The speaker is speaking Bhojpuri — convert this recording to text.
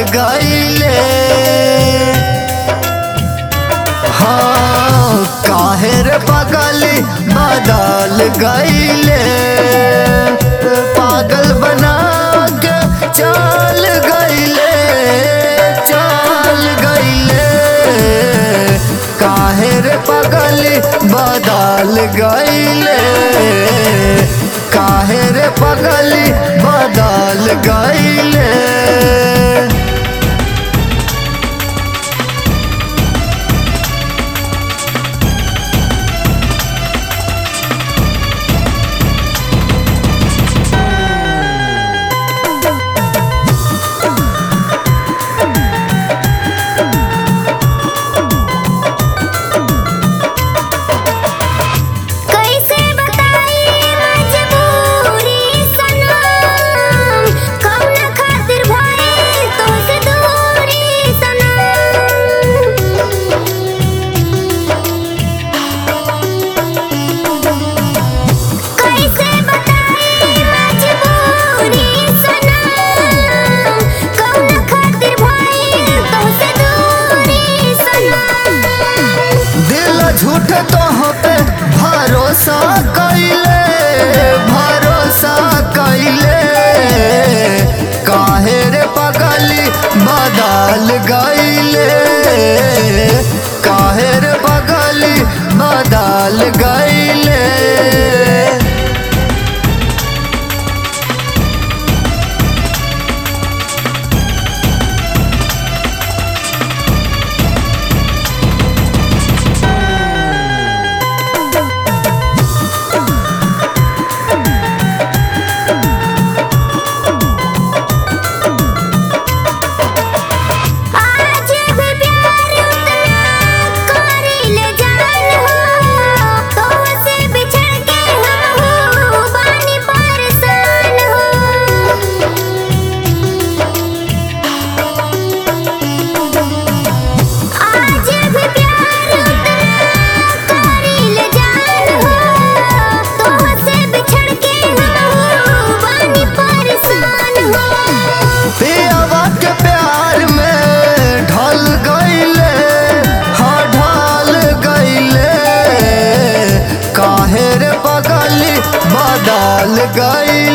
गईले हाँ काहे रे पगली बदल गईले पागल बना के चल गईले चल गईले काहे रे पगली बदल गईले काहे रे पगली बदल गईले कैसे बताई मजबूरी सनम कौन खातिर भइल तोसे दूरी सनम कैसे बताई मजबूरी सनम कौन खातिर भइल तोसे दूरी सनम दिल झूठ तो पे भरोसा कैले भरोसा कैले काहे रे पगली बदल गईले काहे रे पगली बदल गईले आज भी प्यार उतना करीले जान हो तोसे बिछड़ के हम हो बानी परेशान हो आज भी प्यार उतना करीले जान हो तोसे बिछड़ के हम हो बानी परेशान हो पियावा के प्यार में ढल गईले हाँ ढल गईले काहे रे पगली बदल गई